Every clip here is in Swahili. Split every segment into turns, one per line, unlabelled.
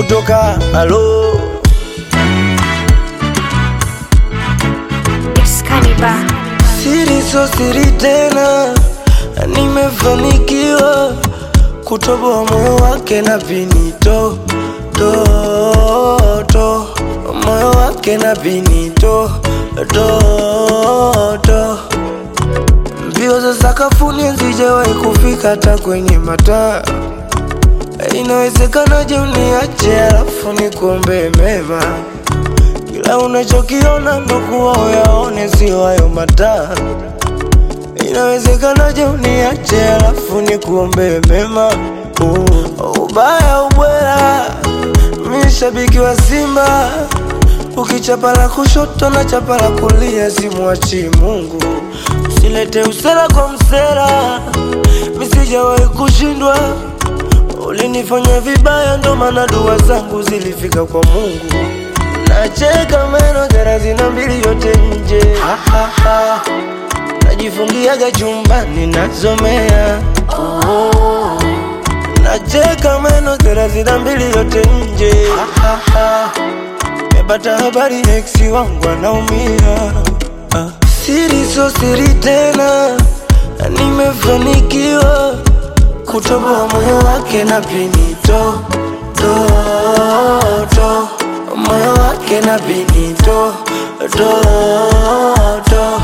kutoka halo
Excalibur.
siri so siri tena nimefanikiwa kutoboa moyo wake na pinito to, to. moyo wake na pinito to, to. mbio za sakafuni hazijawahi kufika hata kwenye mataa inawezekanaje uniache alafu nikuombee mema kila unachokiona ndo kuwa uyaone sio hayo mataa inawezekanaje uniache alafu nikuombee mema uh, ubaya ubwela mi shabiki wa simba ukichapa la kushoto na chapa la kulia simwachi mungu usilete usera kwa msera misijawahi kushindwa ulinifanya vibaya ndo maana dua zangu zilifika kwa mungu nacheka meno thelathini na mbili yote nje ha, ha, ha. najifungiaga chumbani nasomea oh. nacheka meno thelathini na mbili yote nje ha, ha, ha. mepata habari eksi wangu anaumia ah. siri so siri tena nimefanikiwa kutoboa moyo wake na pinito to, to. moyo wake na pinito to, to.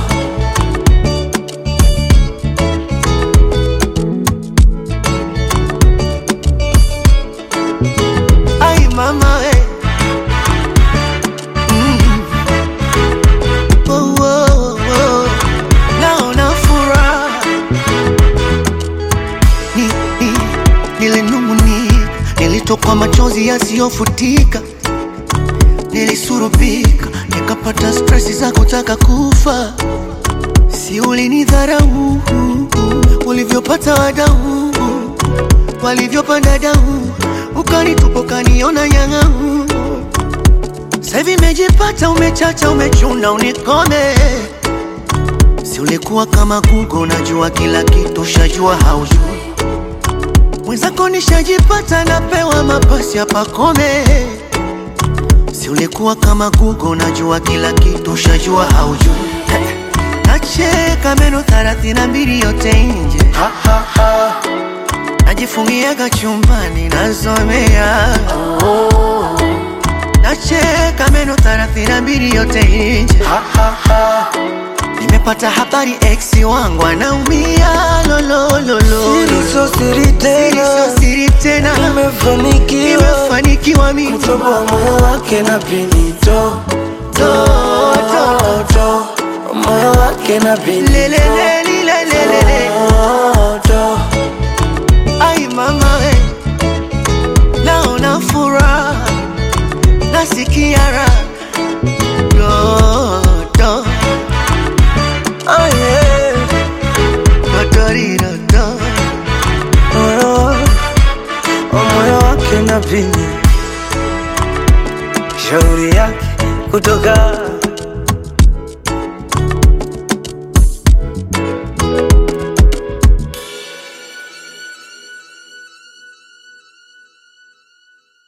Ay mama we mm. oh, oh, oh. Naona furaha ni, ni, nilinung'unia, nilitokwa machozi yasiyofutika, nilisurubika, nikapata stresi za kutaka kufa. Si ulinidharau ulivyopata wadau walivyopanda dau, ukanitupa ukaniona nyang'au. Sasa hivi imejipata, umechacha, umechuna, unikome. Si ulikuwa kama Google, unajua kila kitu, shajua haujui. Mwenzako nishajipata, napewa mapasi hapa kome. Si ulikuwa kama Google, unajua kila kitu, shajua haujui. Nacheka meno thelathini na mbili yote nje
Ha, ha, ha.
najifungiaga chumbani nasomea nacheka meno thelathini na mbili yote nje
Ha, ha, ha.
nimepata habari eksi wangu anaumia lolololo
Siri so siri tena
sio siri tena
nimefanikiwa
nimefanikiwa mimi
kutoboa moyo wake na pinito to, to, to. moyo wake na pinito
lelelelilelelele
to.
ai mama we naona furaha nasikia raha dodo
Oh, yeah.
dotoridodo
moyo moyo wake na pini shauri yake kutoka